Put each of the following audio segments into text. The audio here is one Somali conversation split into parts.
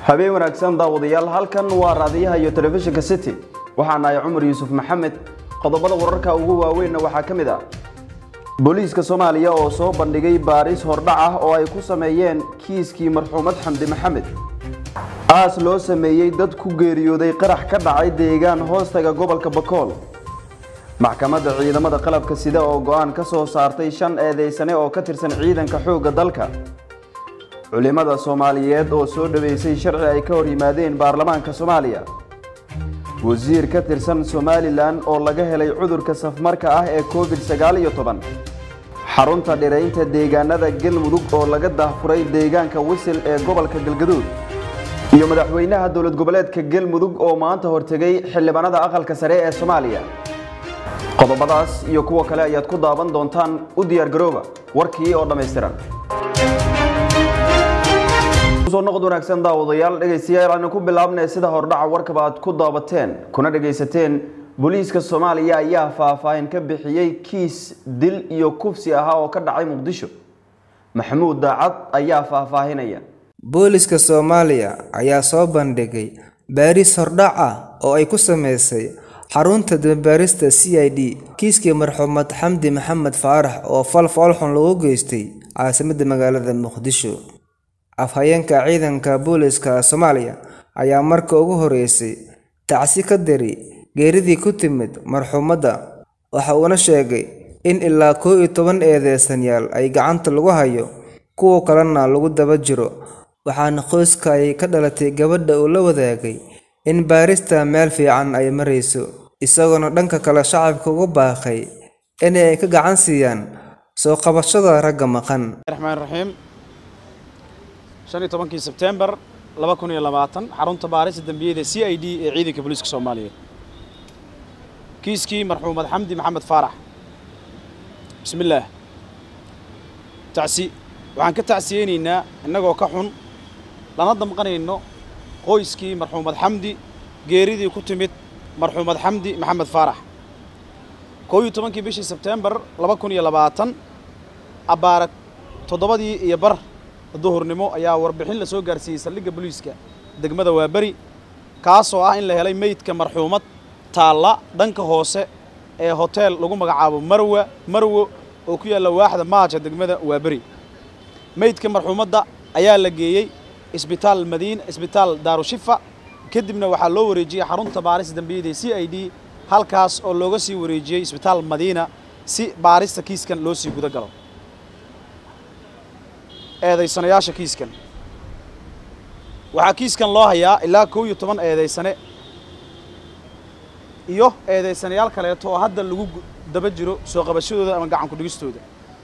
habeen wanaagsan daawadayaal halkan waa raadiyaha iyo telefishinka city waxaa nahay cumar yuusuf maxamed qodobada wararka ugu waaweynna waxaa ka mid ah booliiska soomaaliya oo soo bandhigay baaris hordhac ah oo ay ku sameeyeen kiiskii marxuumad xamdi maxamed aas loo sameeyey dad ku geeriyooday qarax ka dhacay deegaan hoostaga gobolka bakool maxkamadda ciidamada qalabka sida oo go-aan ka soo saartay shan eedeysane oo ka tirsan ciidanka xoogga dalka culimada soomaaliyeed oo soo dhaweysay sharci ay ka hor yimaadeen baarlamaanka soomaaliya wasiir ka tirsan somalilan oo laga helay cudurka safmarka ah ee covid sagaal iyo toban xarunta dhiraynta deegaanada galmudug oo laga daahfuray deegaanka wisil ee gobolka galgaduud iyo madaxweynaha dowlad goboleedka galmudug oo maanta hortegay xildhibaanada aqalka sare ee soomaaliya qodobadaas iyo kuwa kale ayaad ku daawan doontaan u diyaargarooba warkii oo dhammaystiran soo noqod wanaagsan daawadayaal dhegaystayaal aanu ku bilaabnay sida hordhaca warkaba aad ku daabateen kuna dhagaysateen booliiska soomaaliya ayaa faahfaahin ka bixiyey kiis dil iyo kufsi ahaa oo ka dhacay muqdisho maxamuud daacad ayaa faahfaahinaya booliska soomaaliya ayaa soo bandhigay baaris hordhac ah oo ay ku sameysay xarunta dambaarista c i d kiiskii marxuumad xamdi maxamed faarax oo fal foolxun lagu geystay caasimadda magaalada muqdisho afhayeenka ciidanka booliska soomaaliya ayaa marka ugu horeysay tacsi ka diri geeridii ku timid marxuumadda waxa uuna sheegay in ilaa koo iyo toban eedeysanyaal ay gacanta lagu hayo kuwa kalena lagu daba jiro waxaana qoyska ay ka dhalatay gabadha uu la wadaagay in baarista meel fiican ay marayso isagoona dhanka kale shacabka ugu baaqay in ay ka gacan siiyaan soo qabashada ragga maqan raxmaan raxiim shan iyo tobankii sebtembar laba kun iyo labaatan xarunta baarista dembiyada c i d ee ciidanka booliiska soomaaliyeed kiiskii marxuumad xamdi maxamed faarax bismi illaah tacsi waxaan ka tacsiyeynaynaa innagoo ka xun lana damqanayno qoyskii marxuumad xamdi geeridii ku timid marxuumad xamdi maxamed faarax koo iyo tobankii bishii sebtembar laba kun iyo labaatan abbaara toddobadii iyo bar duhurnimo ayaa warbixin la soo gaarsiiyey saldhigga booliiska degmada waaberi kaasoo ah in la helay meydka marxuumad taalla dhanka hoose ee hoteel lagu magacaabo marwa marwo oo ku yaalla waaxda maaja degmada waaberi meydka marxuumadda ayaa la geeyey isbitaal madiina isbitaal daarushifa kadibna waxaa loo wareejiyey xarunta baarista dembiyada c i d halkaas oo looga sii wareejiyey isbitaal madiina si baarista kiiskan loo sii guda galo eedaysanayaasha kiiskan waxaa kiiskan loo hayaa ilaa kow iyo toban eedaysane iyo eedaysanayaal kaleeto oo hadda lagu daba jiro soo qabashadooda ama gacan ku-dhigistooda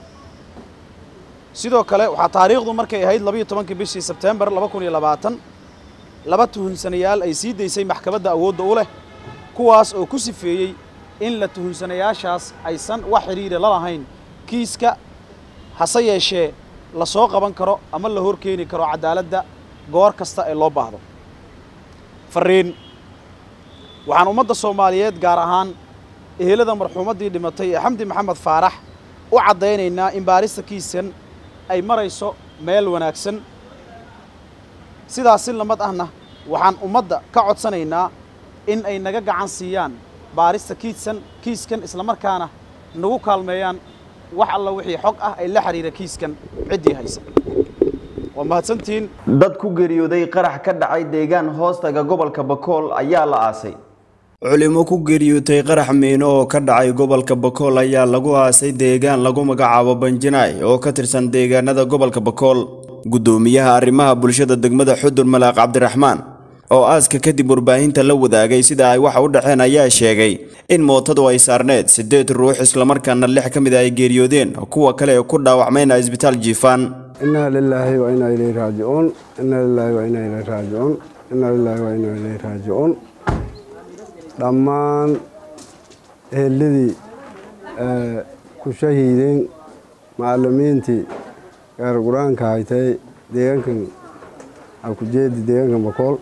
sidoo kale waxaa taariikhdu markay ahayd labayo tobankii bishii sebtembar laba kun iyo labaatan laba tuhunsanayaal ay sii daysay maxkamadda awoodda u leh kuwaas oo ku sifeeyey in la tuhunsanayaashaas aysan wax xidhiira la lahayn kiiska hase yeeshee la soo qaban karo ama la hor keeni karo cadaaladda goor kasta ee loo baahdo fariin waxaan ummadda soomaaliyeed gaar ahaan ehelada marxuumaddii dhimatay ee xamdi maxamed faarax u caddaynaynaa in baarista kiiskan ay marayso meel wanaagsan sidaas si lamad ahna waxaan ummadda ka codsanaynaa in ay naga gacan siiyaan baarista kiiskan kiiskan islamarkaana nagu kaalmeeyaan wax alla wixii xog ah ay la xiriira kiiskan ciddii haysa waa mahadsantihiin dad ku geeriyooday qarax ka dhacay deegaan hoostaga gobolka bakool ayaa la aasay culimo ku geeriyootay qarax miino oo ka dhacay gobolka bakool ayaa lagu aasay deegaan lagu magacaabo banjinaay oo ka tirsan deegaanada gobolka bakool guddoomiyaha arrimaha bulshada degmada xudur malaaq cabdiraxmaan oo aaska kadib warbaahinta la wadaagay sida ay waxa u dhaceen ayaa sheegay in mootadu ay saarneed siddeed ruux islamarkaana lix ka mid a ay geeriyoodeen kuwa kale ee ku dhaawacmayna isbitaal jiifaan inaa lilaahi wa inaa ilayhi raajicuun inaa lilaahi wa inaa ilayhi raajicuun inaa lilaahi wa inaa ilayhi raajicuun dhammaan eheladii ku shahiideen macallimiintii gaar qur-aanka haytay deegaankan akujeedi deegaankan bakool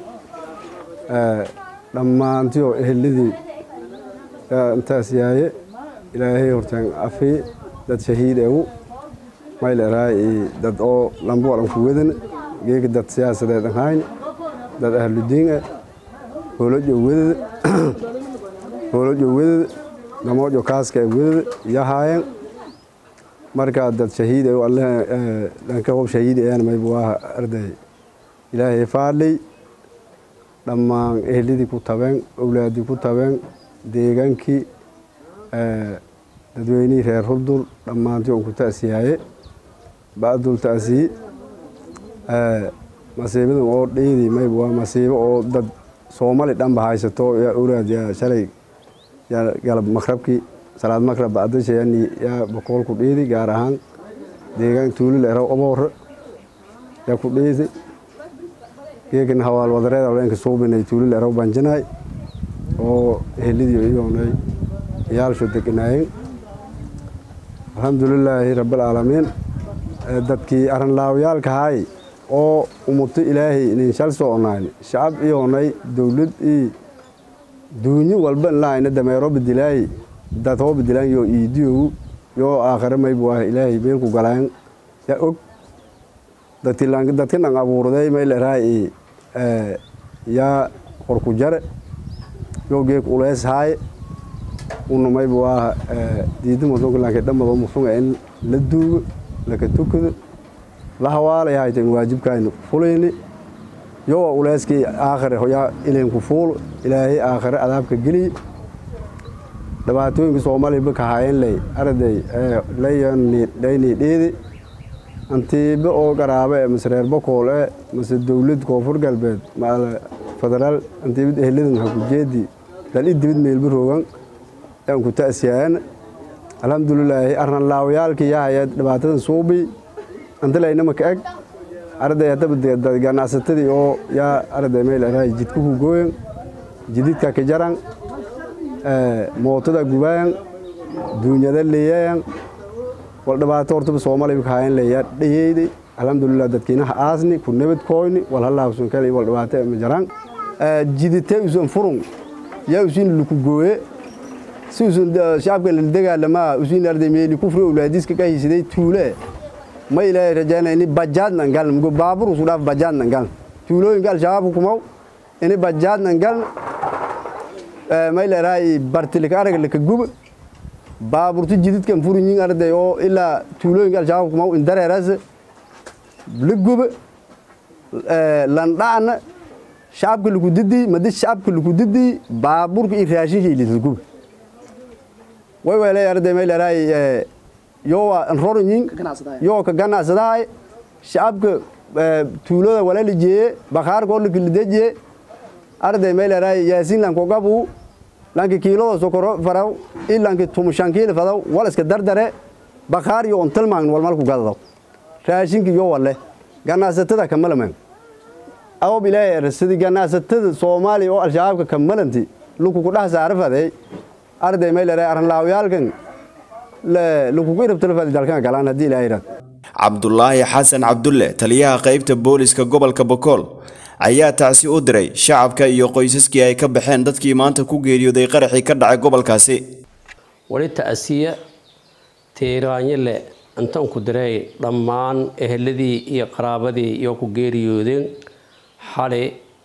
dhammaantii oo eheladii intaas yaaye ilaahay hortaan afi dad shahiid egu mayl eraay dad oo lambu walan ku wedan geega dad siyaasadeed ahayn dad ahludiin ah hoolojo wedada hoolojo wedada damoojo kaaska ee wedada iyo haayeen markaa dad shahiid alle dhanka qof shahiid ayaan mayb waa arday ilaahay faadlay dhammaan ehlidii ku tabeen owlaadii ku tabeen deegaankii dadweynihii reer hurdul dhammaantii on ku ta'siyaaye ba'dul ta'siyi masiibadan oo dhiidi mayb waa masiibo oo dad soomali dhanba haysato yaa owlaad yaa shalay yaa galab makrabkii salaad makrab bacdasha yani yaa boqolku dhiidi gaar ahaan deegaan tuulil eraw aboore yaa ku dhiidi geekan hawaal wadareed hawleenka suubinay tuulil eraw banjinaay oo ehelidii iyoonay yaalsho degnaayeen alxamdulilaahi rabbilcaalamiin dadkii arrinlaawayaalka haay oo umuto ilaahay inin shal soconayn shacab iyoonay dowlad ii duunyo walba inlaayna dameero bedilaayi dad hoo bedilaan yoo iidiyogu yoo aakhare maybu ah ilaahay meelku galaan yaa og dadka dhan abuurday mayl eraay yaa horku jare yoo geek ulees haaye una maybu ah diidimo donkalanke dhammadoo musunga in la duugo laka tukado la hawaalay haytan waajibkayna fulayni yoo uleeskii aakhare hoyaa ilinku fuulo ilaahay aakhare adaabka geliy dhibaatooyinka soomaaliya ka haayeen ley arday layani dhiidi antiibe oo qaraabe e mase reer bokool e mase dowlad koonfur galbeed federaal antiibad eheladan hakujeedi dal i dibid meelba roogan yaan ku ta'siyaana alxamdulilaahi arranlaawayaalkii yahaya dhibaatadan suubi antilaynama ka eg arday haddaba ganacsatadii oo yaa arday meel eraay jidka ku gooyan jididka ka jaran mootada gubaayan duunyada leeyayan wal dhibaato hortaba soomaaliya ka hayan leeyaa dhayeyday alxamdulilah dadkiinaha aasni ku nabad kooyni wal halaabsun kale wal dhibaato ma jaraan jidite usan furun yaa usin luku gooye si usan shacabka la dagaalamaa usin arday meeli kufri owlaadiska ka hisiday tuule ma ilaahay rajaynaya ini bajaadnan galn mugo baabur usu dhaaf bajaadnan galn tuulooyinka al-shabaab kumaw ini bajaadnan galn mayleerahay bartilika arag laka guba baaburtu jididkan furinyin arday oo ilaa tuulooyinka al-shabaab kumaw indareeras la guba landhacna shacabka laku didii madi shacabka laku didii baaburka iyo raashinka ilisa guba way weelay arday mayleerahay yowa nrorinyin yoo ka ganacsadahay shacabka tuulada walala jeeye bakhaarka oo lakilidejiye arday mayleerahay yaasiin lanko gabu lanki kiilada sokoro faraw i lanki tumushan kiili fadaw wal iska dardare bakhaar yo ontalmaagn walmalku gadadaw raashinka yo wale ganacsatada kamalaman awob ilaahay erasadi ganacsatada soomaaliya oo al-shabaabka kamalanti lukuku dhaha saara faday arday mayleerahay arrinlaawayaalkan lukuku irabtalafadi dalkan galaan haddii ilaahay irad cabdulaahi xasan cabdulle taliyaha qaybta booliska gobolka bokool ayaa tacsi u diray shacabka iyo qoysaskii ay ka baxeen dadkii maanta ku geeriyooday qaraxii ka dhacay gobolkaasi wali ta'siya tiiraanyile intaan ku diray dhammaan eheladii iyo qaraabadii iyo ku geeriyoodeen xali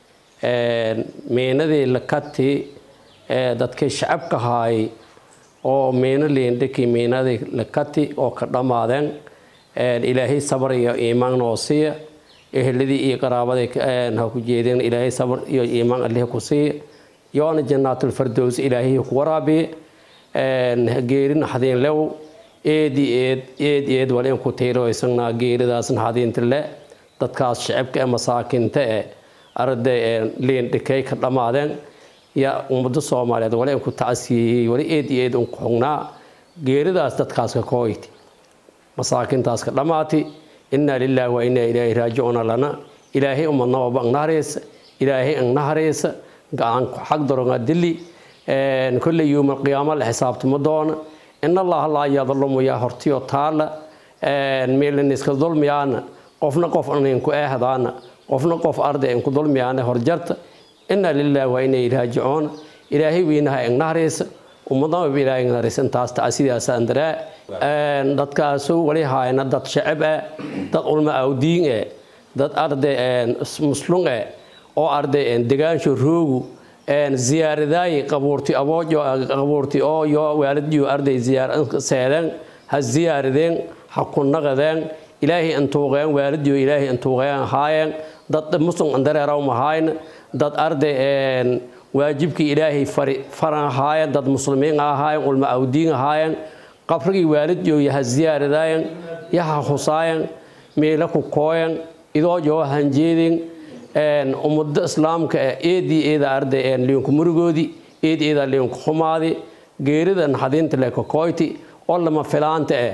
meenadii lakati dadkii shacabka haay oo meeno leendhakii meenadii lakati oo ka dhammaadeen ilaahay sabar iyo iimaan noo siiya eheladii iyo qaraabaday ha ku jeedeen ilaahay sabar iyo iimaan allih ku siiya yoona jannaatulfardows ilaahay ku waraabiye geeri naxdiin lew eedi eed eed eed wal in ku tiiroysanaa geeridaas naxdiinta le dadkaas shacabka ee masaakinta ee arday leendhakay ka dhammaadeen yaa ummado soomaaliyeed wali in ku tacsiyeeyey wali eed eed un ku xugnaa geeridaas dadkaas ka kooyti masaakintaas ka dhammaati inaa lilaahi wa inaa ilaahi raajicuuna lana ilaahay umadnababa angnahareysa ilaahay angnahareysa gacan xag daronga dili kolley yuumal qiyaamo la xisaabtamo doona in allaha laa yadlumu yaa hortiyo taala meelin iska dulmiyaana qofna qof aninku eehdaana qofna qof arday inku dulmiyaana horjarta inaa lilaahi wa inaa raajicuuna ilaahay wiinaha angnahareysa ummadnaba ilaahay angnahareysa intaas tacsidaas andaraa dadkaasu wali haayna dad shacab ah dad ulma awdiin ah dad arday muslum ah oo arday degaansho roogu ziyaaradaayi qabuurti aboojo qabuurti oo yo waalidyo arday ziyaar seedeen ha ziyaaradeen ha ku naqadeen ilaahay intuuqeen waalidyo ilaahay intuuqeen haayeen dad muslim andareeraw mahayn dad arday waajibkii ilaahay faran ahaayeen dad muslimiin ahaayeen ulma awdiin ahaayeen qabrigii waalidyo yaha ziyaaradaayen yaha husaayen meela ku kooyen idoo joo hanjeedin ummado islaamka eedii eeda arday liinku murugoodii eed eeda liinku xumaadi geerida naxadiinta le kokoyti oo lama filaanta eh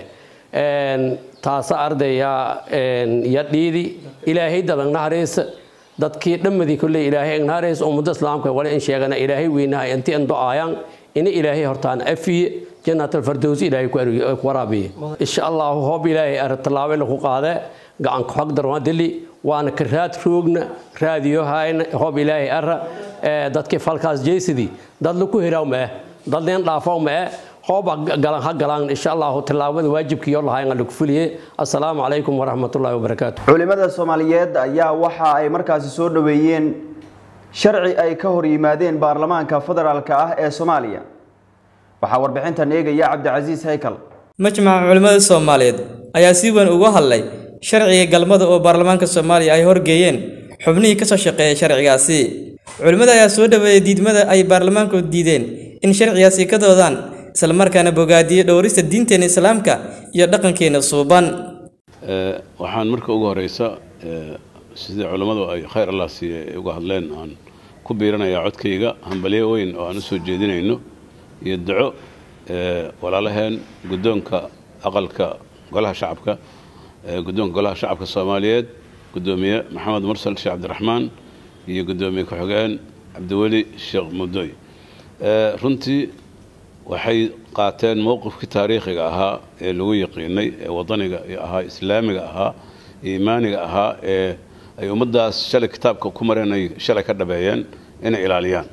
taasa arday ya dhiidi ilaahay dadan nahareysa dadkii dhammadii kolley ilaahay nahareysa ummado islaamka wale in sheegana ilaahay weynaha inti an do-aayaan ina ilaahay hortaan afiye jannaat alfardowsi ilaahay ku waraabiye insha allahu hoob ilaahay ar tallaabo lagu qaade gacanka xog darwadili waana ka raad roogna raadiyo hayna hoob ilaahay ara dadkii falkaas jeysidii dad laku hiraw ma eh dad leen dhaafaw ma eh hooba galan ha galaan insha allahu tallaabada waajibkiyo lahayn lagu fuliye assalaamu calaykum waraxmatullaahi wabarakaatu culimada soomaaliyeed ayaa waxa ay markaasi soo dhoweeyeen sharci ay ka hor yimaadeen baarlamaanka federaalka ah ee soomaaliya waxaa warbixintan eegaya cabdicasiis haykal majmaca culimmada soomaaliyeed ayaa si weyn uga hadlay sharciga galmada oo baarlamaanka soomaaliya ay horgeeyeen xubnihii ka soo shaqeeyay sharcigaasi culimmada ayaa soo dhaweeyey diidmada ay baarlamaanku diideen in sharcigaasi ka doodaan islamarkaana bogaadiyey dhowrista diinteena islaamka iyo dhaqankeena suuban waxaan marka ugu horeysa sidii culammadu ay khayr allah siiye ay uga hadleen aan ku biiranayaa codkayga hambalyo weyn oo aan u soo jeedinayno iyo duco walaalaheen guddoonka aqalka golaha shacabka guddoonka golaha shacabka soomaaliyeed guddoomiye maxamed mursal sheekh cabdiraxmaan iyo guddoomiye ku-xigeen cabdiweli sheekh mudoy runtii waxay qaateen mowqifkii taariikhiga ahaa ee lagu yaqiinay ee wadaniga ahaa islaamiga ahaa iimaaniga ahaa ee ay ummaddaas shalay kitaabka ku mareen ay shalay ka dhabeeyeen inay ilaaliyaan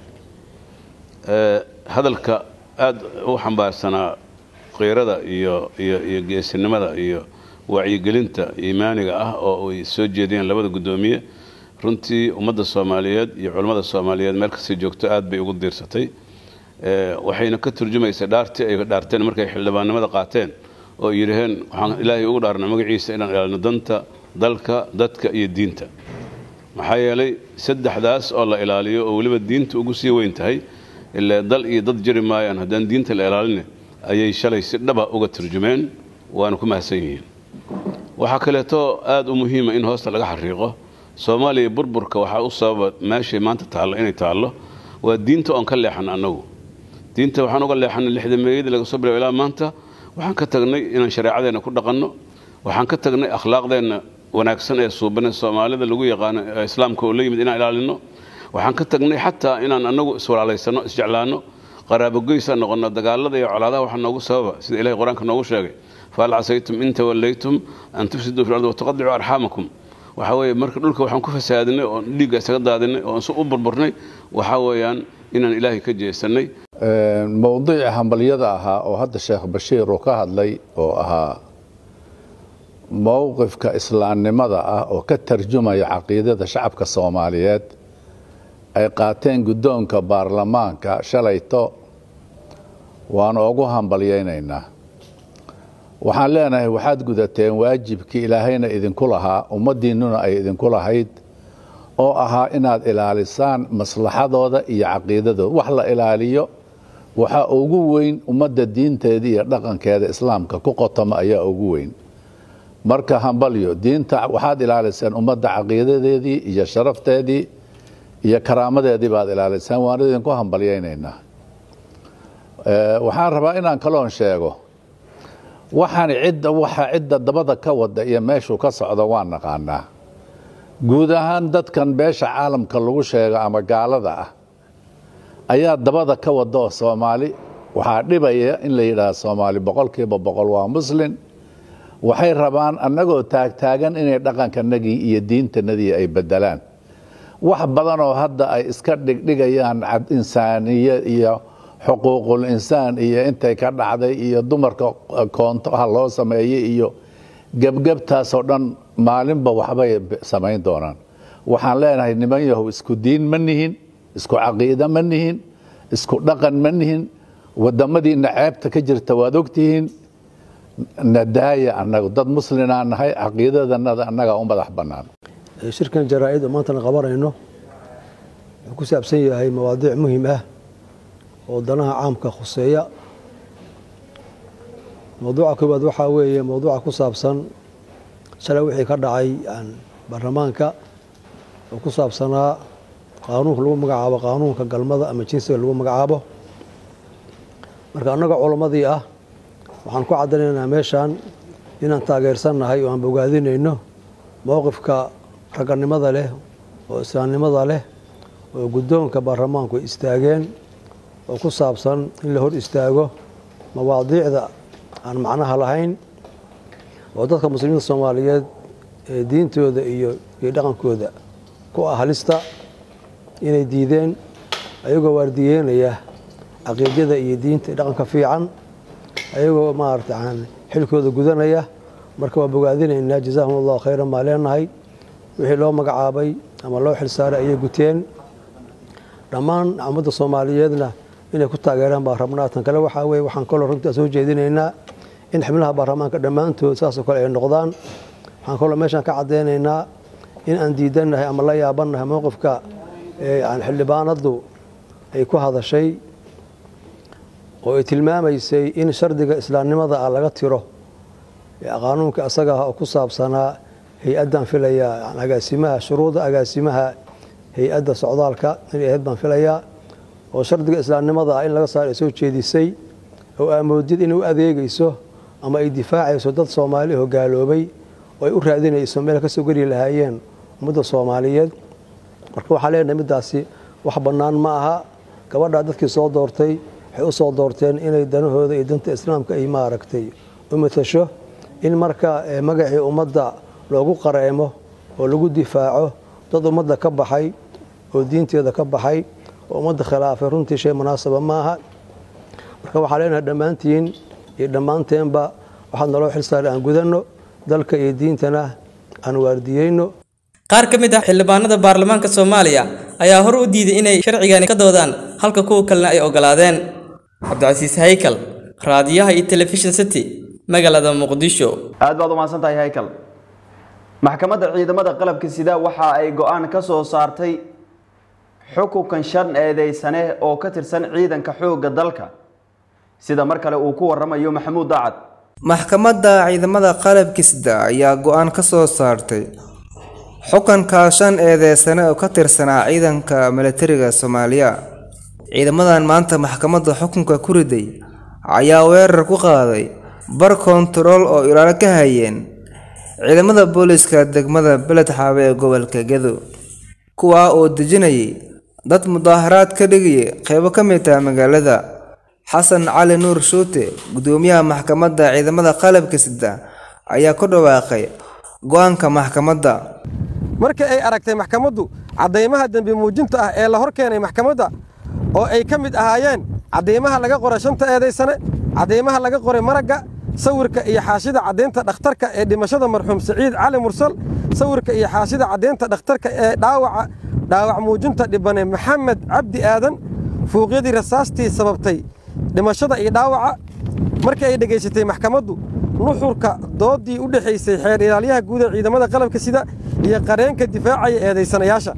hadalka aada u xambaarsanaa qiirada iyo iyo iyo geesinimada iyo wacyigelinta iimaaniga ah oo ay soo jeediyeen labada guddoomiye runtii ummadda soomaaliyeed iyo culammada soomaaliyeed meel kastay joogto aad bay ugu diirsatay waxayna ka turjumaysaa dhaartii ay dhaarteen markay xildhibaannimada qaateen oo yidhaheen waxaan ilaahay ugu dhaarna magaciisa inaan ilaalino danta dalka dadka iyo diinta maxaa yeelay saddexdaas oo la ilaaliyo oo weliba diinta ugu sii weyn tahay ilaa dal iyo dad jiri maayaan haddaan diinta la ilaalina ayay shalay si dhaba uga turjumeen waana ku mahadsan yihiin waxaa kaleeto aada u muhiima in hoosta laga xariiqo soomaaliya burburka waxaa u sababa meeshay maanta taallo inay taallo waa diinta oon ka leexan annagu diinta waxaan uga leexanay lixda meeyadii laga soo bilaabo ilaa maanta waxaan ka tagnay inaan shareecadeenna ku dhaqanno waxaan ka tagnay akhlaaqdeenna wanaagsan ee suubane soomaalida lagu yaqaano ee islaamka oo la yimid inaan ilaalino waxaan ka tagnay xataa inaan annagu iswalaalaysano isjeclaano qaraabogoysa noqono dagaalada iyo colaadaha waxaa noogu sababa sida ilahay qur-aanka noogu sheegay fahal casaytum in tawallaytum an tufsiduu fi lardi wataqadicuu arxaamakum waxaa weeye marka dhulka waxaan ku fasaadinay oon dhiigga isaga daadinay oon si u burburnay waxaa weeyaan inaan ilaahay ka jeesanay mowduuci hambalyada ahaa oo hadda sheekh bashiir uu ka hadlay oo ahaa mowqifka islaamnimada ah oo ka tarjumaya caqiidada shacabka soomaaliyeed ay qaateen guddoonka baarlamaanka shalayto waanu ugu hambalyaynaynaa waxaan leenahay waxaad gudateen waajibkii ilaahayna idinku lahaa ummaddiinnuna ay idinku lahayd oo ahaa inaad ilaalisaan maslaxadooda iyo caqiidadooda wax la ilaaliyo waxaa ugu weyn ummadda diinteeda iyo dhaqankeeda islaamka ku qotoma ayaa ugu weyn marka hambalyo diinta waxaad ilaaliseen ummadda caqiidadeedii iyo sharafteedii iyo karaamadeedii baad ilaaliseen waan idinku hambalyaynaynaa waxaan rabaa inaan kaloon sheego waxaan cidda waxa cidda dabada ka wada iyo meeshuu ka socdo waan naqaanaa guud ahaan dadkan beesha caalamka lagu sheego ama gaalada ah ayaa dabada ka wada oo soomaali waxaa dhibaya in la yidhaahdo soomaali boqolkiiba boqol waa muslin waxay rabaan annagoo taagtaagan inay dhaqankanagii iyo diintanadii ay bedelaan wax badan oo hadda ay iska dhigdhigayaan insaaniya iyo xuquuqul insaan iyo intay ka dhacday iyo dumarka koonto ha loo sameeyey iyo gebgebtaasoo dhan maalinba waxbay samayn doonaan waxaan leenahay niman yahow isku diin ma nihin isku caqiido ma nihin isku dhaqan ma nihin wadamadiina ceebta ka jirta waad ogtihiin nadaaya annagu dad muslinaa nahay caqiidadanada annaga u madax bannaan shirkan jaraa-id oo maantana qabanayno wuxuu ku saabsan yahay mawaadiic muhim ah oo danaha caamka khuseeya mawduuca koowaad waxaa weeye mawduuca ku saabsan shalay wixii ka dhacay baarlamaanka oo ku saabsanaa qaanuunka lagu magacaabo qaanuunka galmada ama jinsiga lagu magacaabo marka annaga culammadii ah waxaan ku caddaynaynaa meeshan inaan taageersannahay oo aan bogaadinayno mowqifka ragganimada leh oo islaamnimada leh oo guddoonka baarlamaanku ay istaageen oo ku saabsan in la hor istaago mawaadiicda aan macnaha lahayn oo dadka muslimiinta soomaaliyeed ee diintooda iyo iyo dhaqankooda ku ah halista inay diideen ayagoo waardiyeynaya caqiidada iyo diinta iyo dhaqanka fiican ayagoo maarata xilkooda gudanaya marka waa bogaadinaynaa jazaahum allahu khayran baa leenahay wixii loo magacaabay ama loo xilsaaray ayay guteen dhammaan ummadda soomaaliyeedna inay ku taageeraan baa rabnaa tan kale waxaa weye waxaan kaloo runtaa soo jeedinaynaa in xibnaha baarlamaanka dhammaantood saasoo kale ay noqdaan waxaan kaloo meeshaan ka caddaynaynaa in aan diidannahay ama la yaabannahay mowqifka xildhibaanaddu ay ku hadashay oo ay tilmaamaysay in shardiga islaamnimada ah laga tiro qaanuunka isaga ah oo ku saabsanaa hay-addan filaya agaasimaha shuruuda agaasimaha hay-adda socdaalka inay ahayd baan filayaa oo shardiga islaamnimada ah in laga saaro ay soo jeedisay oo aamoodid inay u adeegayso ama ay difaacayso dad soomaali oo gaaloobay oo ay u raadinayso meel kasoo geli lahaayeen ummadda soomaaliyeed marka waxaan leenahay middaasi wax bannaan ma aha gabadhaa dadkii soo doortay waxay u soo doorteen inay danahooda iyo danta islaamka ay maaragtay u matasho in marka magacii ummadda loogu qareemo oo lagu difaaco dad ummadda ka baxay oo diinteeda ka baxay oo ummadda khilaafay runtii shay munaasaba ma aha marka waxaan leenahay dhammaantiin iyo dhammaanteenba waxaad naloo xilsaaray aan gudanno dalka iyo diintana aan waardiyeyno qaar ka mid ah xildhibaanada baarlamaanka soomaaliya ayaa hor u diiday inay sharcigani ka doodaan halka kuwa kalena ay ogolaadeen cabdicasiis haykal raadiyaha iyo telefishin city magaalada muqdisho aad baad umahadsan tahay haykal maxkamadda ciidamada qalabka sida waxa ay go-aan ka soo saartay xukunkan shan eedeysane oo ka tirsan ciidanka xoogga dalka sida mar kale uu ku waramayo maxamuud daacad maxkamadda ciidamada qalabka sida ayaa go-aan ka soo saartay xukunka shan eedeysane oo ka tirsanaa ciidanka milatariga soomaaliya ciidamadan maanta maxkamadda xukunka ku riday ayaa weerar ku qaaday bar kontarool oo ilaalo ka hayeen ciidamada booliska degmada beled xaabe ee gobolka gedo kuwaa oo dejinayay dad mudaaharaad ka dhigaya qeybo ka mid ah magaalada xasan cali nuur shuute gudoomiyaha maxkamadda ciidamada qalabka sida ayaa ku dhawaaqay go-aanka maxkamadda markii ay aragtay maxkamaddu caddaymaha dembi muujinta ah ee la hor keenay maxkamadda oo ay ka mid ahaayeen caddaymaha laga qoray shanta eedaysane caddaymaha laga qoray maragga sawirka iyo xaashida caddaynta dhakhtarka ee dhimashada marxuum saciid cali mursal sawirka iyo xaashida caddaynta dhakhtarka ee dhaawaca dhaawac muujinta dhibane maxamed cabdi aadan fuuqyadii rasaastii sababtay dhimashada iyo dhaawaca markii ay dhegaysatay maxkamaddu nuxurka doodii u dhexaysay xeer ilaalyaha guud ee ciidamada qalabka sida iyo qareenka difaacaya eedaysanayaasha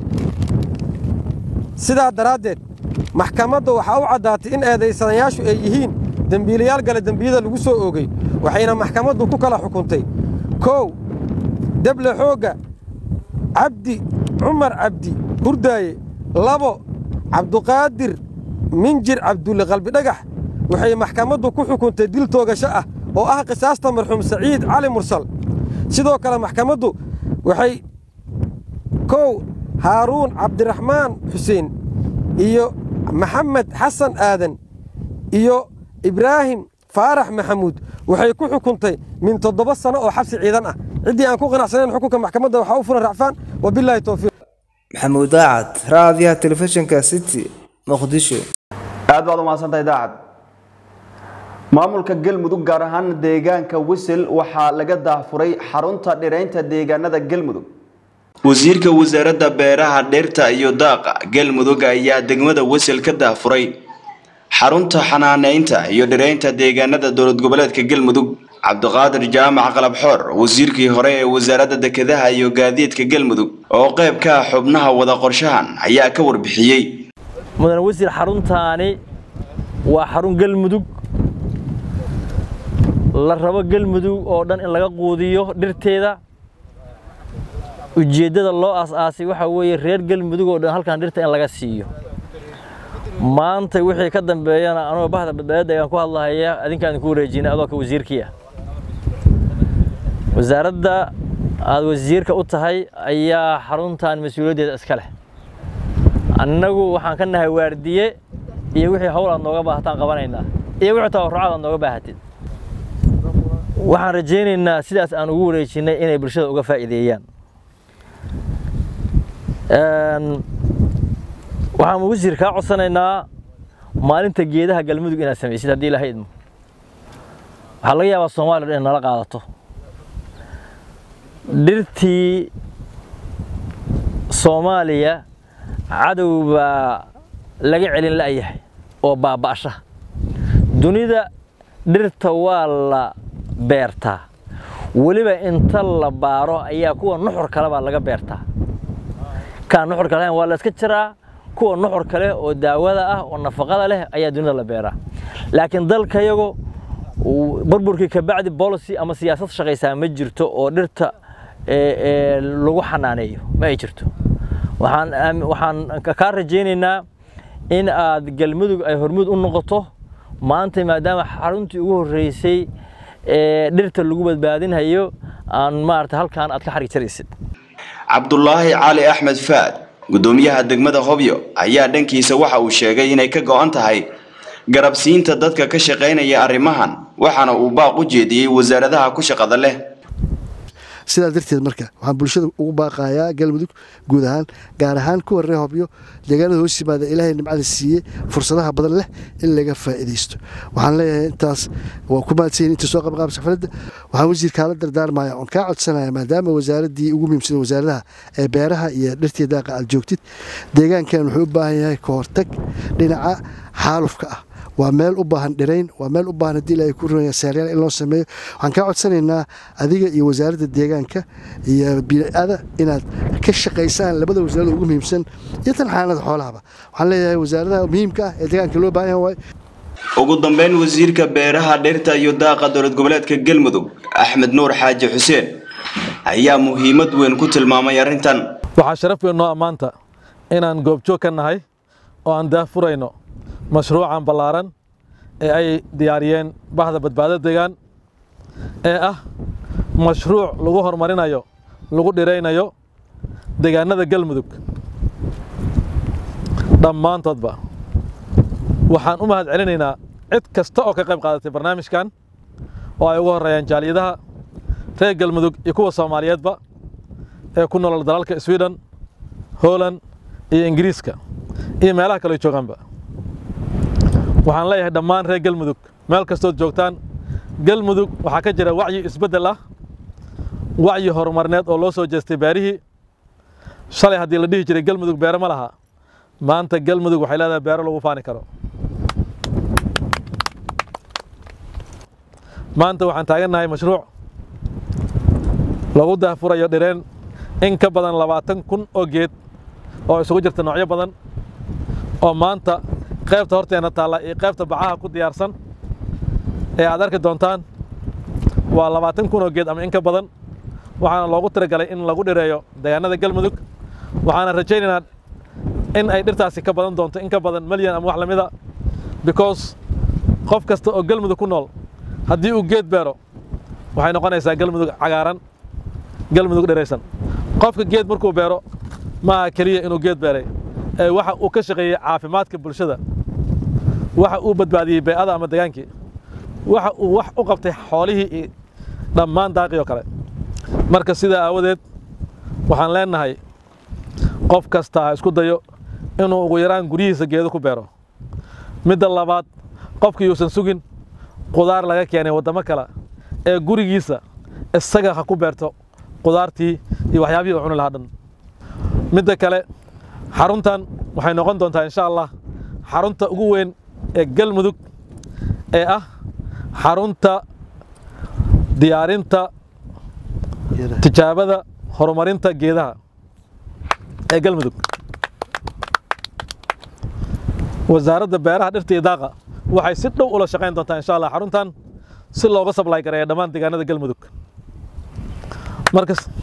sidaa daraaddeed maxkamadda waxaa u caddaatay in eedaysanayaashu ay yihiin dembiilayaal gale dembiyada lagu soo oogay waxayna maxkamaddu ku kala xukuntay kow deble xoogga cabdi cumar cabdi hurdaaye labo cabduqaadir minjir cabdulle qalbidhagax waxay maxkamaddu ku xukuntay dil toogasho ah oo ah qisaasta marxuum saciid cali mursal sidoo kale maxkamaddu waxay kow haaruun cabdiraxmaan xuseen iyo maxamed xasan aadan iyo ibraahim faarax maxamuud waxay ku xukuntay min toddoba sano oo xabsi ciidan ah ciddii aan ku qanacsanayn xukunka maxkamadda waxaa u furan racfaan wabilaahi towfiiq maxamuud daacad raadiyaha telefishinka city muqdisho aad baad umahadsantahay daacad maamulka galmudug gaar ahaan deegaanka wisil waxaa laga daafuray xarunta dhiraynta deegaanada galmudug wasiirka wasaaradda beeraha dhirta iyo daaqa galmudug ayaa degmada wasel ka daafuray xarunta xanaaneynta iyo dhireynta deegaanada dowlad goboleedka galmudug cabdiqaadir jaamac qalabxoor wasiirkii hore ee wasaaradda dekedaha iyo gaadiidka galmudug oo qayb ka ah xubnaha wada qorshahan ayaa ka warbixiyey mudane wasiir xaruntaani waa xarun galmudug la rabo galmudug oo dhan in laga quudiyo dhirteeda ujeeddada loo aas-aasay waxaa weeye reer galmudug oo dhan halkan dhirta in laga siiyo maanta wixii ka dambeeyana anugoo bahda badbaadada ayaan ku hadlahaya adinkaan idinku wareejinay adoo ka wasiirkii ah wasaaradda aad wasiirka u tahay ayaa xaruntan mas-uuliyaddeeda iska leh annagu waxaan ka nahay waardiye iyo wixii hawl aad nooga baahataan qabanaynaa iyo wixii tabarucaad aad nooga baahatid waxaan rajaynaynaa sidaas aan ugu wareejinnay inay bulshada uga faa'iideeyaan waxaan wasiir kaa codsanaynaa maalinta geedaha galmudug inaad samaysid haddii ilaahay idmo waxaa laga yaabaa soomaaliya dhan in nala qaadato dhirtii soomaaliya cadow baa laga celin la'yahay oo baaba'asha dunida dhirta waa la beertaa weliba inta la baaro ayaa kuwa nuxur kale baa laga beertaa kaan nuxurka lahayn waa la iska jiraa kuwa nuxur kale oo daawada ah oo nafaqada leh ayaa dunida la beeraa laakiin dalkayago burburkii kabacdi policy ama siyaasad shaqaysaa ma jirto oo dhirta lagu xanaaneeyo ma ay jirto waxaan waxaan kaa rajaynaynaa in aad galmudug ay hormud u noqoto maanta maadaama xaruntii ugu horreysay ee dhirta lagu badbaadinhayo aan maarata halkaan aad ka xarig jaraysid cabdulaahi cali axmed faad gudoomiyaha degmada hobyo ayaa dhankiisa waxa uu sheegay inay ka go'an tahay garabsiinta dadka ka shaqaynaya arrimahan waxaana uu baaq u jeediyey wasaaradaha ku shaqada leh sidaa darteed marka waxaan bulshada ugu baaqayaa galmudug guud ahaan gaar ahaan kuwa reer hobyo deegaanada hoos yimaada ilaahay nimcada siiyey fursadaha badan leh in laga faa'iidaysto waxaan leeyahay intaas waa ku mahadsanyihin inta soo qabqaabsa xafladda waxaan wasiirkaa la dardaarmaya oon kaa codsanaya maadaama wasaaraddii ugu muhiimsada wasaaradaha ee beeraha iyo dhirtii daaqa aad joogtid deegaankan wuxuu u baahan yahay ka hortag dhinaca xaalufka ah waa meel u baahan dhirayn waa meel u baahan haddii ilaahay ku runaya seeryaal in loo sameeyo waxaan kaa codsanaynaa adiga iyo wasaaradda deegaanka iyo bii'ada inaad ka shaqaysaan labada wasaaradda ugu muhiimsan iyo tan xanaanada xoolahaba waxaan leeyahay wasaaradaha muhiimka ah ee deegaanka loo baahan yahay ugu dambeyn wasiirka beeraha dhirta iyo daaqa dowlad goboleedka galmudug axmed nuur xaaji xuseen ayaa muhiimad weyn ku tilmaamay arrintan waxaa sharaf weyn noo ammaanta inaan goobjoog ka nahay oo aan daafurayno mashruucan ballaaran ee ay diyaariyeen bahda badbaado deegaan ee ah mashruuc lagu horumarinayo lagu dhiraynayo deegaanada galmudug dhammaantoodba waxaan u mahad celinaynaa cid kasta oo ka qayb qaadatay barnaamijkan oo ay ugu horreeyaan jaaliyadaha reer galmudug iyo kuwa soomaaliyeedba ee ku nolol dalalka sweden holland iyo ingiriiska iyo meelaha kale joogaanba waxaan leeyahay dhammaan reer galmudug meel kastood joogtaan galmudug waxaa ka jira wacyi isbeddel ah wacyi horumarneed oo loo soo jeestay beerihii shalay haddii la dhihi jiray galmudug beero ma laha maanta galmudug waxay leedahay beero lagu faani karo maanta waxaan taagannahay mashruuc lagu daahfurayo dhireen in ka badan labaatan kun oo geed oo isugu jirta noocyo badan oo maanta qaybta horteena taalla iyo qaybta bacaha ku diyaarsan ee aad arki doontaan waa labaatan kun oo geed ama in ka badan waxaana loogu talagalay in lagu dhireeyo deegaanada galmudug waxaana rajaynaynaa in ay dhirtaasi ka badan doonto in ka badan malyan ama wax la mida because qof kasta oo galmudug ku nool haddii uu geed beero waxay noqonaysaa galmudug cagaaran galmudug dhiraysan qofka geed markuu beero maaha keliya inuu geed beeray ee waxa uu ka shaqeeyey caafimaadka bulshada waxa uu badbaadiyey bee'ada ama degaankii waxa uu wax u qabtay xoolihii iyo dhammaan daaqii oo kale marka sidaa aawadeed waxaan leenahay qof kasta ha isku dayo inuu ugu yaraan guryihiisa geedo ku beero midda labaad qofkii yuusan sugin qudaar laga keenay waddamo kale ee gurigiisa isaga ha ku beerto qudaartii iyo waxyaabihii uu cuni lahaa dhan midda kale xaruntan waxay noqon doontaa insha allah xarunta ugu weyn ee galmudug ee ah xarunta diyaarinta tijaabada horumarinta geedaha ee galmudug wasaaradda beeraha dhirta iyo daaqa waxay si dhow ula shaqayn doontaa insha allah xaruntan si looga sablay gareeya dhammaan deegaanada galmudug markas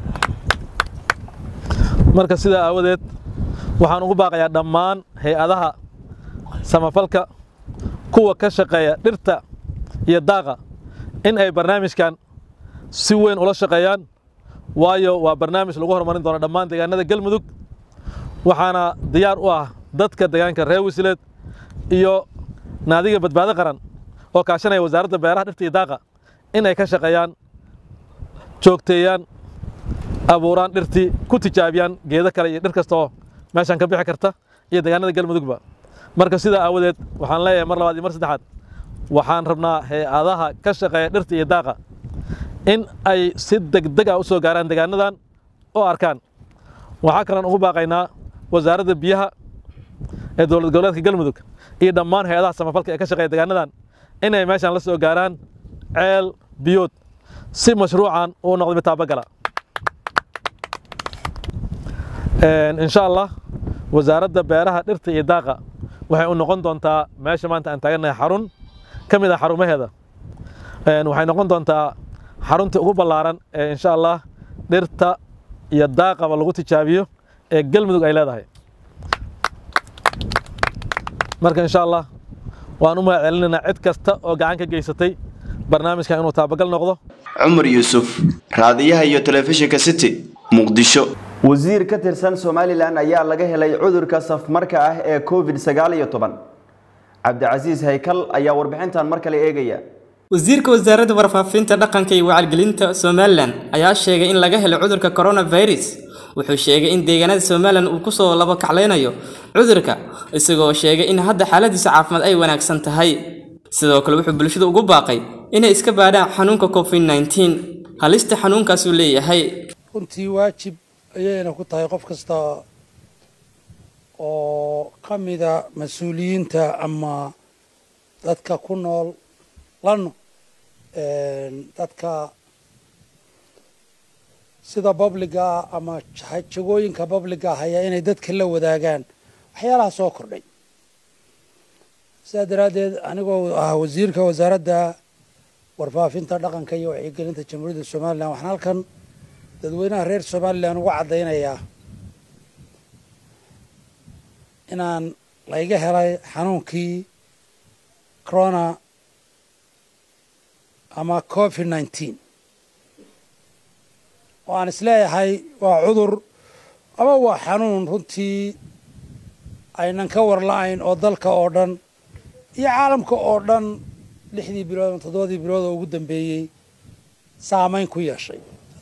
marka sidaa aawadeed waxaan ugu baaqayaa dhammaan hay-adaha samafalka kuwa ka shaqeeya dhirta iyo daaqa in ay barnaamijkan si weyn ula shaqeeyaan waayo waa barnaamij lagu horumarin doono dhammaan deegaanada galmudug waxaana diyaar u ah dadka deegaanka reer wasileed iyo naadiga badbaado qaran oo kaashanaya wasaaradda beeraha dhirta iyo daaqa in ay ka shaqeeyaan joogteeyaan abuuraan dhirtii ku tijaabiyaan geedo kale iyo dhir kasta oo meeshan ka bixi karta iyo deegaanada galmudugba marka sidaa aawadeed waxaan leeyahay mar labaad iyo mar saddexaad waxaan rabnaa hay-adaha ka shaqeeya dhirta iyo daaqa in ay si degdeg ah u soo gaaraan deegaanadan oo arkaan waxaa kaloon ugu baaqaynaa wasaaradda biyaha ee dowlad goboleedka galmudug iyo dhammaan hay-adaha samafalka ee ka shaqeeya deegaanadan inay meeshan la soo gaaraan ceel biyood si mashruucan uu noqdo mid taabagala insha allah wasaaradda beeraha dhirta iyo daaqa waxay u noqon doontaa meesha maanta aan taagannahay xarun ka mid ah xarumaheeda waxay noqon doontaa xaruntii ugu ballaaran ee insha allah dhirta iyo daaqaba lagu tijaabiyo ee galmudug ay leedahay marka insha allah waan u mahad celinaynaa cid kasta oo gacan ka geysatay barnaamijkan inuu taabagal noqdo cumar yuusuf raadiyaha iyo telefishinka city muqdisho wasiir ka tirsan somalilan ayaa laga helay cudurka safmarka ah ee covid sagaal iyo toban cabdicasiis haykal ayaa warbixintan mar kale eegaya wasiirka wasaaradda warfaafinta dhaqanka iyo wacyigelinta somalilan ayaa sheegay in laga helay cudurka coronavirus wuxuu sheegay in deegaanada somalilan uu kusoo laba kaclaynayo cudurka isagoo sheegay in hadda xaaladiisa caafimaad ay wanaagsan tahay sidoo kale wuxuu bulshada ugu baaqay inay iska baadhaan xanuunka covid 19 halista xanuunkaasuu leeyahay runtii waajib ayayna ku tahay qof kasta oo ka mida mas-uuliyiinta ama dadka ku nool lano dadka sida babliga ama jagooyinka babliga haya inay dadka la wadaagaan waxyaalaha soo kordhay sidaa daraaddeed anigoo ah wasiirka wasaaradda warfaafinta dhaqanka iyo wacyigelinta jamhuuriyadda somalilan waxaan halkan dadweynaha reer somalilan uga caddaynayaa inaan layga helay xanuunkii corona ama covid nineteen oo aan isleeyahay waa cudur ama waa xanuun runtii aynan ka warla-ayn oo dalka oo dhan iyo caalamka oo dhan lixdii bilood ama toddobadii bilood oo ugu dambeeyey saameyn ku yeeshay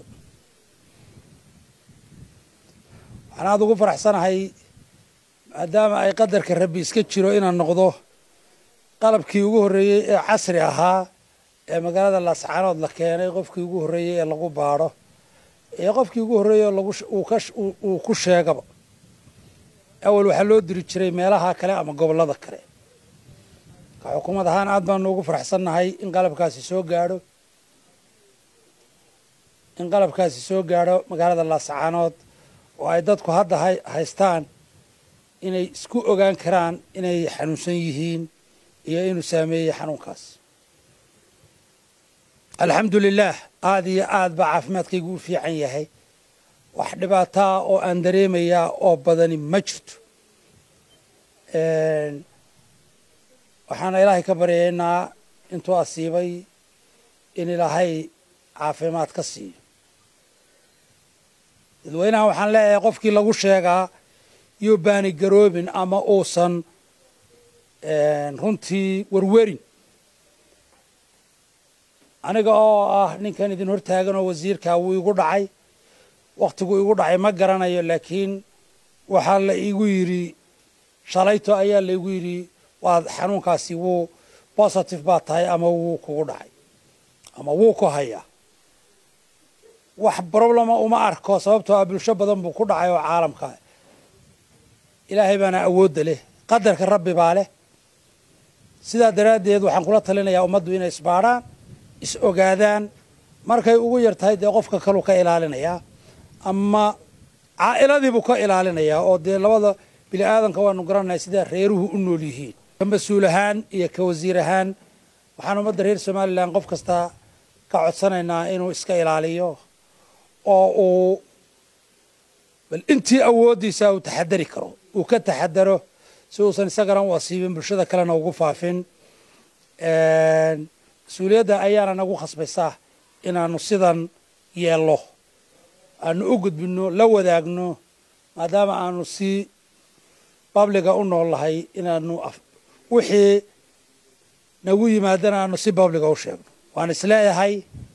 waxaan aada ugu faraxsanahay maadaama ay qadarka rabbi iska jiro inaan noqdo qalabkii ugu horreeyey ee casri ahaa ee magaalada laascaanood la keenay qofkii ugu horreeyey ee lagu baadho iyo qofkii ugu horreeyey oo lagu uu ku sheegaba awal waxaa loo diri jiray meelaha kale ama gobollada kale ka xukuumad ahaan aad baanu ugu faraxsannahay in qalabkaasi soo gaadho in qalabkaasi soo gaadho magaalada laascaanood oo ay dadku hadda haystaan inay isku ogaan karaan inay xanuunsan yihiin iyo inuu saameeyey xanuunkaas alxamdu lilaah aada iyo aad baa caafimaadkaygu u fiican yahay wax dhibaataa oo aan dareemayaa oo badani ma jirto waxaana ilaahay ka baryaynaa intuu asiibay in ilaahay caafimaad ka siiyo dadweynaha waxaan leeyahay qofkii lagu sheegaa yuu baani garoobin ama uusan runtii werwerin aniga oo ah ninkan idin hortaagan oo wasiirkaa wuu igu dhacay wakhtigu igu dhacay ma garanayo laakiin waxaa la igu yidhi shalayto ayaa laigu yidhi waad xanuunkaasi wuu positive baa tahay ama wuu kugu dhacay ama wuu ku hayaa wax problema uma arko sababtoo ah bulsho badan buu ku dhacay oo caalamka ilaahay baana awoodda leh qadarka rabbi baa leh sidaa daraaddeed waxaan kula talinayaa ummaddu inay isbaadhaan is ogaadaan markay ugu yar tahay dee qofka kaluu ka ilaalinayaa ama caa'iladiibuu ka ilaalinayaa oo dee labada bini aadanka waanu garanaya sidaa reeruhu u nool yihiin ka mas-uul ahaan iyo ka wasiir ahaan waxaan ummadda reer somalilan qof kasta ka codsanaynaa inuu iska ilaaliyo oo uu bal intii awooddiisa uu taxadari karo uu ka taxadaro si uusan isagana u asiibin bulshada kalena ugu faafin mas-uuliyadda ayaana nagu khasbaysaa inaanu sidan yeello aanu u gudbinno la wadaagno maadaama aanu si babliga u nool lahay inaanu wixii nagu yimaadana aanu si babliga u sheegno waan isleeyahay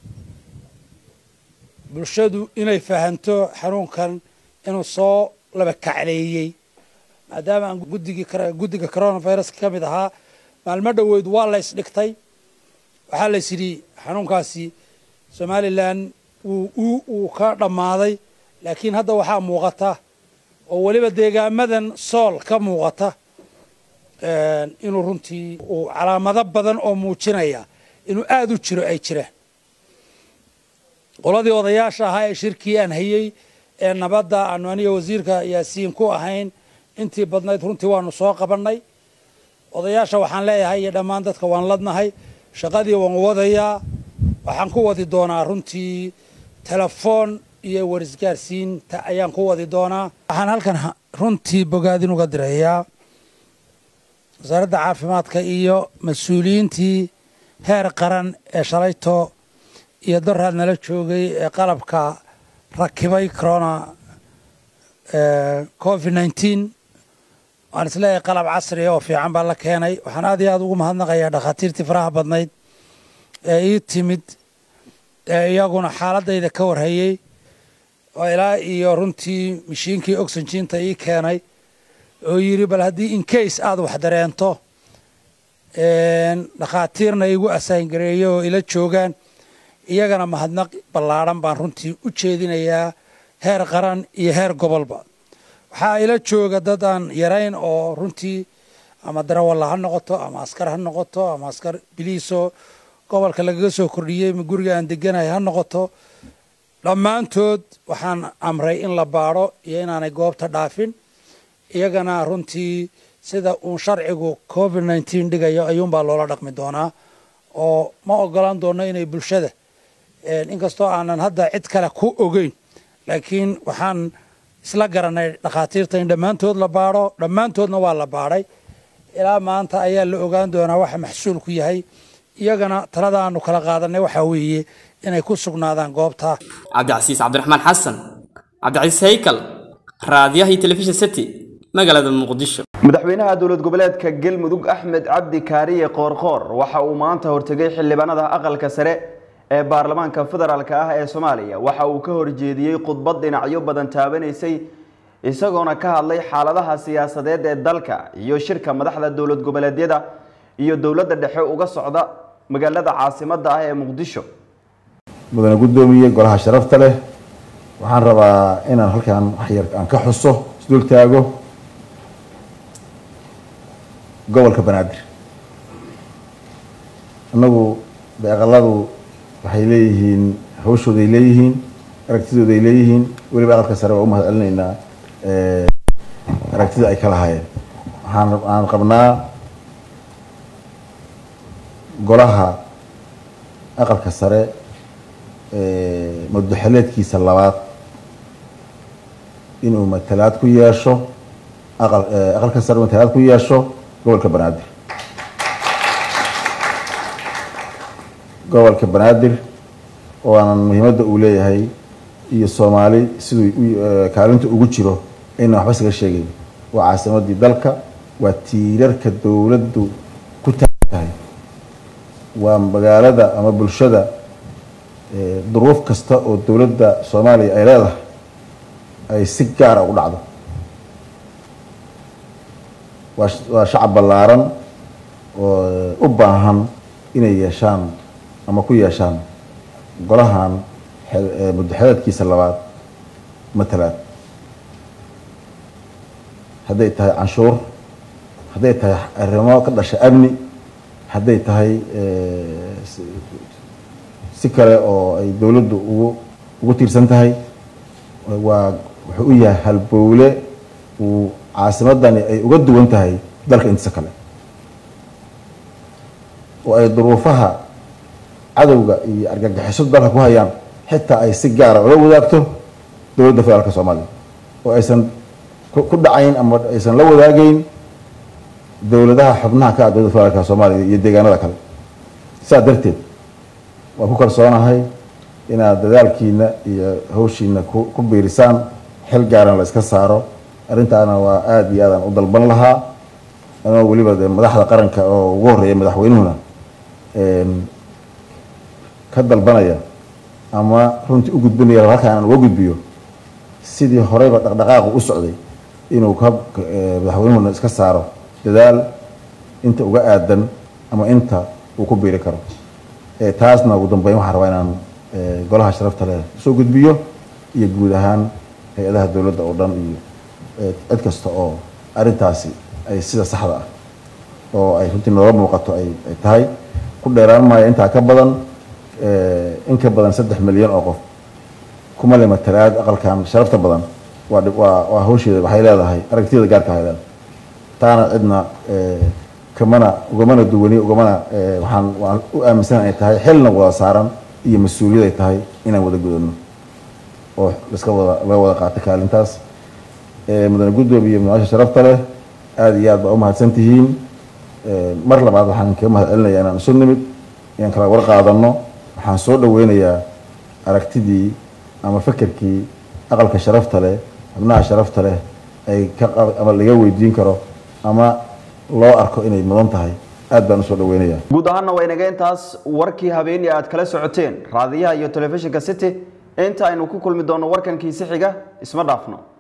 bulshadu inay fahanto xanuunkan inuu soo laba kacleeyey maadaama aan guddigii guddiga coronavirus ka mid ahaa maalmo dhoweyd waa la ysdhigtay waxaa la is yidhi xanuunkaasi somalilan wuu ka dhammaaday laakiin hadda waxaa muuqata oo weliba deegaamadan sool ka muuqata inuu runtii uu calaamado badan oo muujinaya inuu aada u jiro ay jiraan qoladii odayaasha ahaa ee shirkii aan hayey ee nabadda aanu aniga wasiirka yaasiin ku ahayn intii badnayd runtii waanu soo qabannay odayaasha waxaan leeyahay iyo dhammaan dadka waan ladnahay shaqadii waan wadayaa waxaan ku wadi doonaa runtii telefoon iyo warisgaarsiinta ayaan ku wadi doonaa waxaan halkan runtii bogaadin uga dirayaa wasaaradda caafimaadka iyo mas-uuliyiintii heer qaran ee shalayto iyo doraad nala joogay ee qalabka rakibay corona covid nineteen waan isleeyahay qalab casriya oo fiican baa la keenay waxaan aad iyo aada ugu mahadnaqayaa dhakhaatiirtii faraha badnayd ee ii timid ee iyaguna xaaladayda ka warhayey oo ilaa iyo runtii mashiinkii oxyginta ii keenay oo yidhi bal haddii incase aada wax dareento dhakhaatiirna igu asaangareeyo oo ila joogaan iyagana mahadnaq ballaadhan baan runtii u jeedinayaa heer qaran iyo heer gobolba waxaa ila jooga dad aan yarayn oo runtii ama darawalla ha noqoto ama askar ha noqoto ama askar biliiso gobolka lagaga soo kordhiyey ma guriga aan deganahay ha noqoto dhammaantood waxaan amray in la baadho iyo inaanay goobta dhaafin iyagana runtii sida uun sharcigu covid nineteen dhigayo ayuunbaa loola dhaqmi doonaa oo ma ogolaan doono inay bulshada inkastoo aanan hadda cid kale ku ogeyn laakiin waxaan isla garanay dhakhaatiirta in dhammaantood la baadho dhammaantoodna waa la baadhay ilaa maanta ayaa la ogaan doonaa waxa maxsuulku yahay iyagana talada aanu kala qaadanay waxaa weeye inay ku sugnaadaan goobta cabdicasiis cabdiraxmaan xasan cabdicasiis haykal raadiyaha iyo telefishin city magaalada muqdisho madaxweynaha dowlad goboleedka galmudug axmed cabdi kaariye qoorqoor waxa uu maanta hortegay xildhibaanada aqalka sare ee baarlamaanka federaalk ah ee soomaaliya waxa uu ka horjeediyey khudbad dhinacyo badan taabanaysay isagoona ka hadlay xaaladaha siyaasadeed ee dalka iyo shirka madaxda dowlad goboleedyada iyo dowladda dhexe uga socda magaalada caasimadda ah ee muqdisho mudane guddoomiye golaha sharafta leh waxaan rabaa inaan halkan waxyar aan ka xuso isdul taago gobolka banaadir annagu aqaladu waxay leeyihiin hawshooday leeyihiin aragtidooday leeyihiin weliba aqalka sare waa u mahad celinaynaa aragtida ay ka lahaayeen waxaan aan qabnaa golaha aqalka sare madaxeleedkiisa labaad inuu matalaad ku yeesho aqal aqalka sare matalaad ku yeesho gobolka banaadir gobolka banaadir oo aanan muhiimadda uu leeyahay iyo soomaali siduu kaalinta ugu jiro aynan waxba isaga sheegayn waa caasimadii dalka waa tiirarka dowladdu ku taagan tahay waa magaalada ama bulshada duruuf kasta oo dowladda soomaaliya ay leedahay ay si gaara ugu dhacdo waa shacab ballaaran oo u baahan inay yeeshaan ama ku yeeshaan golahan muddaxeedkiisa labaad matalaan hadday tahay canshuur hadday tahay arrimo ka dhasha amni hadday tahay si kale oo ay dowladdu ugu ugu tiirsan tahay waa wuxuu u yahay halbowle uu caasimadani ay uga duwan tahay dalka intiisa kale oo ay duruufaha cadowga iyo argagixisadu dalka ku hayaan xitaa ay si gaara ula wadaagto dowladda federaalka soomaaliya oo aysan ku dhacayn ama aysan la wadaagayn dowladaha xubnaha ka ah dowladda federaalka soomaaliya iyo deegaanada kale sidaa darteed waan ku kalsoonahay inaad dadaalkiina iyo hawshiina ku biirisaan xil gaaran la iska saaro arrintaana waa aada iyo aadaan u dalban lahaa anoo weliba de madaxda qaranka oo ugu horreeya madaxweynuhuna ka dalbanaya ama runtii u gudbinaya halkaan aan uga gudbiyo sidii horeyba dhaqdhaqaaqu u socday inuu ka madaxweynuhuna iska saaro dadaal inta uga aadan ama inta uu ku biiri karo taasna ugu dambeyn waxaan rabaa inaan golaha sharafta leh soo gudbiyo iyo guud ahaan hay-adaha dowladda oo dhan iyo cid kasta oo arrintaasi ay sida saxda ah oo ay runtii nooga muuqato ay tahay ku dheeraan maayo intaa ka badan in ka badan saddex milyan oo qof kuma le matalaad aqalkan sharafta badan waa waa waa hawsheeda waxay leedahay aragtiyada gaarka waxay leedahay taana cidna kamana ugamana duwani ugamana waxaan waan u aaminsan ay tahay xilna wada saaran iyo mas-uuliyad ay tahay inaan wada gudano oo laska wada laga wada qaato kaalintaas mudane guddoomiye munaasha sharafta leh aada iyo aad baa u mahadsan tihiin mar labaad waxaan kaga mahad celinayaa inaan isu nimid inaan kala war qaadano waxaan soo dhaweynayaa aragtidii ama fekerkii aqalka sharafta leh xubnaha sharafta leh ay ka ama laga weydiin karo ama loo arko inay mudan tahay aad baan usoo dhaweynayaa guud ahaanna waa inaga intaas warkii habeenii aad kala socoteen raadiyaha iyo telefishinka city inta aynu ku kulmi doonno warkankiisi xiga isma dhaafno